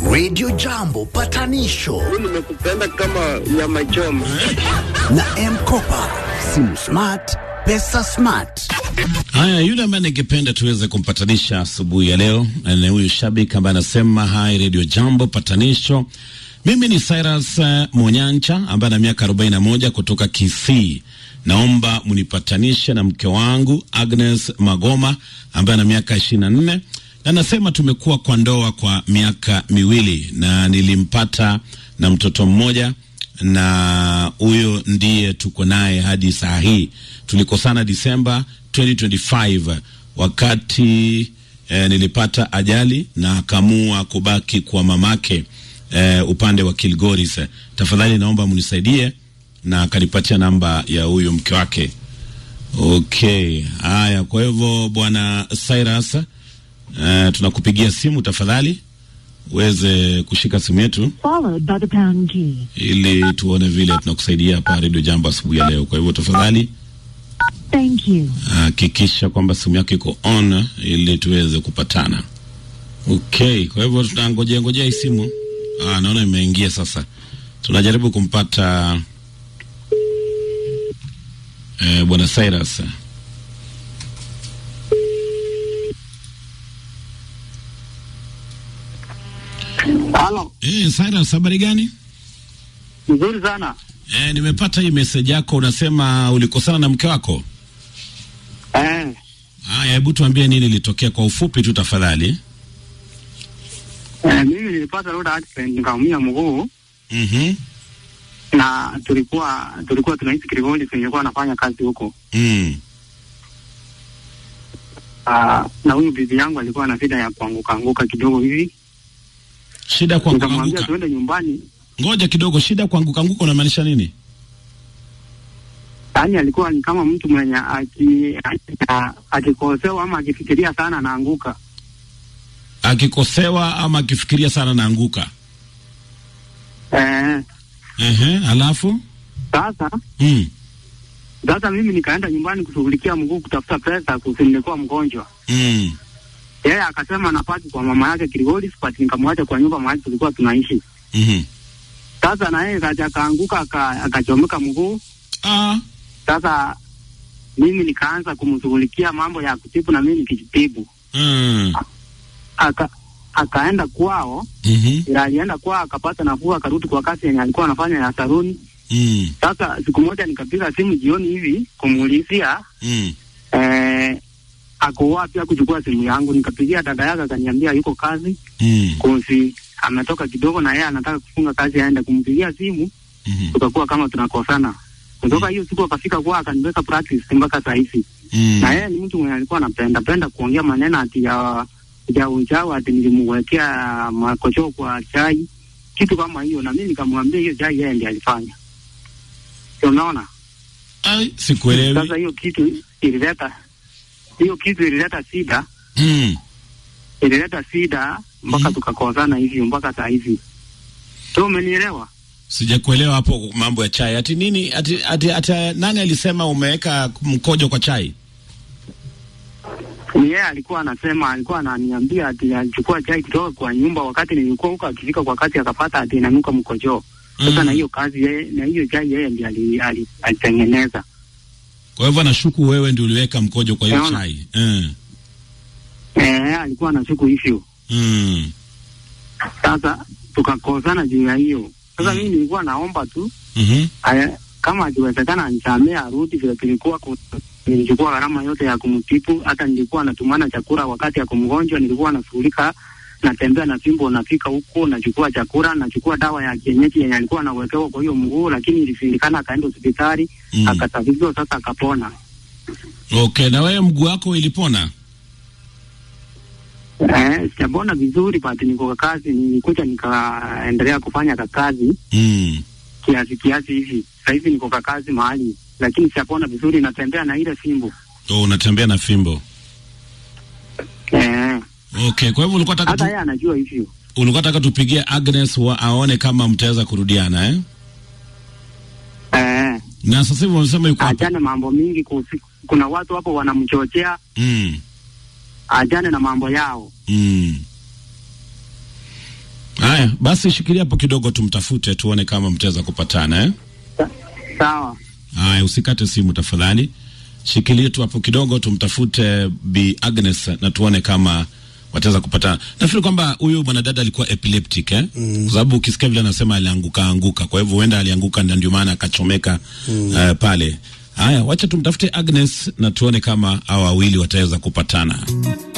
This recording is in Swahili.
Radio Jambo patanisho nimekupenda kama nyama choma. na Mkopa, simu smart, pesa smart. Haya, yule ambaye ningependa tuweze kumpatanisha asubuhi ya leo ni huyu shabiki ambaye anasema hai Radio Jambo patanisho. Mimi ni Cyrus uh, Monyancha ambaye ana miaka 41 kutoka Kisii. Naomba mnipatanishe na mke wangu Agnes Magoma ambaye ana miaka 24 na nasema tumekuwa kwa ndoa kwa miaka miwili na nilimpata na mtoto mmoja na huyo ndiye tuko naye hadi saa hii. Tulikosana Disemba 2025 wakati eh, nilipata ajali na akaamua kubaki kwa mamake eh, upande wa Kilgoris. Tafadhali naomba mnisaidie, na akanipatia namba ya huyo mke wake. Okay, haya. Kwa hivyo bwana Cyrus, eh, tunakupigia simu tafadhali uweze kushika simu yetu followed by the pound key. ili tuone vile tunakusaidia hapa Radio Jambo asubuhi ya leo. Kwa hivyo tafadhali Thank you. hakikisha kwamba simu yako iko on ili tuweze kupatana. Okay, kwa hivyo tunangojea ngojea hii simu. Ah, naona imeingia sasa. Tunajaribu kumpata eh, bwana Cyrus. Halo, Eh, Cyrus, habari gani? mzuri sana. Eh, nimepata hii message yako, unasema ulikosana na mke wako. Eh, Haya, hebu tuambie nini ilitokea kwa ufupi tu tafadhali. eh, mimi nilipata road accident nikaumia mguu Mhm. na tulikuwa tulikuwa tunaishi Kirigoli, nilikuwa nafanya kazi huko. Mm. Ah, na huyu bibi yangu alikuwa na shida ya kuanguka anguka kidogo hivi, Shida kwa nikamwambia kuanguka. tuende nyumbani. Ngoja kidogo, shida kuanguka anguka unamaanisha nini? Yaani alikuwa ni kama mtu mwenye aki- aki- akikosewa ama akifikiria sana anaanguka. Akikosewa ama akifikiria sana naanguka. Eh, Ehe, alafu sasa mm. sasa mimi nikaenda nyumbani kushughulikia mguu, kutafuta pesa, kusi nilikuwa mgonjwa. Mm. Yeye akasema napaki kwa mama yake Kirigoli, but nikamwacha kwa nyumba mahali tulikuwa tunaishi. Mhm. Sasa na yeye kaja akaanguka aka- akachomeka mguu. Ah. Sasa mimi nikaanza kumshughulikia mambo ya kutibu na mimi nikijitibu. Mm. Aka akaenda kwao, Mhm. ila alienda kwao akapata nafuu, akarudi kwa kazi yenye alikuwa anafanya ya saruni. Mm. Sasa siku moja nikapiga simu jioni hivi kumuulizia Mm. eh, ako wapi akuchukua simu yangu. Nikapigia dada yake akaniambia yuko kazi Mm. kozi ametoka kidogo na yeye anataka kufunga kazi aende. Kumpigia simu Mhm. tukakuwa kama tunakosana. Kutoka hiyo siku akafika kwa akaniweka practice mpaka saa hizi. Mm. Na yeye ni mtu mwenye alikuwa anapenda penda kuongea maneno ati ya ya ujao ati nilimwekea makocho kwa chai kitu kama hiyo, na mimi nikamwambia hiyo chai yeye ndiye alifanya. Sio, unaona? Ai, sikuelewi. Sasa hiyo kitu ilileta hiyo kitu ilileta shida, Mm. ilileta shida mpaka Mhm. tukakosana hivyo mpaka saa hizi. So umenielewa? Sijakuelewa hapo mambo ya chai. Ati nini? Ati, ati, ati nani alisema umeweka mkojo kwa chai? ni yeye alikuwa anasema, alikuwa ananiambia ati alichukua chai kutoka kwa nyumba wakati nilikuwa huko, akifika kwa kazi akapata ati inanuka mkojoo. Sasa Mm. na hiyo kazi yeye, na hiyo chai yeye ndiye ali- ali- alitengeneza. Kwa hivyo nashuku wewe ndio uliweka mkojo kwa hiyo Naona. chai. Mm. Eh, alikuwa anashuku hivyo. Mm. Sasa tukakosana juu ya hiyo. Sasa Mm. mimi nilikuwa naomba tu Mhm. aya, kama akiwezekana anisamee arudi vile tulikuwa ku, nilichukua gharama yote ya kumtibu, hata nilikuwa natumana chakula wakati ako mgonjwa, nilikuwa nashughulika natembea na fimbo, nafika huko nachukua chakula, nachukua dawa ya kienyeji yenye alikuwa anawekewa kwa hiyo mguu, lakini ilishindikana, akaenda hospitali Mm. akasafishwa, sasa akapona. Okay, na wewe mguu wako ilipona? Eh, sijapona vizuri, but niko kwa kazi, nilikuja nikaendelea kufanya ka kazi Mm. kiasi kiasi hivi. Sasa hivi niko kwa kazi mahali, lakini sijapona vizuri, natembea na ile fimbo Oh, unatembea na fimbo. eh. Okay, kwa hivyo ulikuwa Hata taka tu, yeye anajua hivyo. ulikuwa taka tupigie Agnes wa, aone kama mtaweza kurudiana eh? Eh, Na sasa hivi wamesema yuko hapa. ajane mambo mingi kuhusu, kuna watu hapo wanamchochea Mm. ajane na mambo yao. Mm. Haya, Haya basi, shikilia hapo kidogo, tumtafute tuone kama mtaweza kupatana eh? Sa- Sawa. Haya, usikate simu tafadhali, shikilie tu hapo kidogo, tumtafute Bi Agnes na tuone kama wataweza kupatana. Nafikiri kwamba huyu mwanadada alikuwa epileptic eh? mm. kwa sababu ukisikia vile anasema alianguka anguka, kwa hivyo huenda alianguka na ndio maana akachomeka mm. uh, pale. Haya, wacha tumtafute Agnes na tuone kama hawa wawili wataweza kupatana.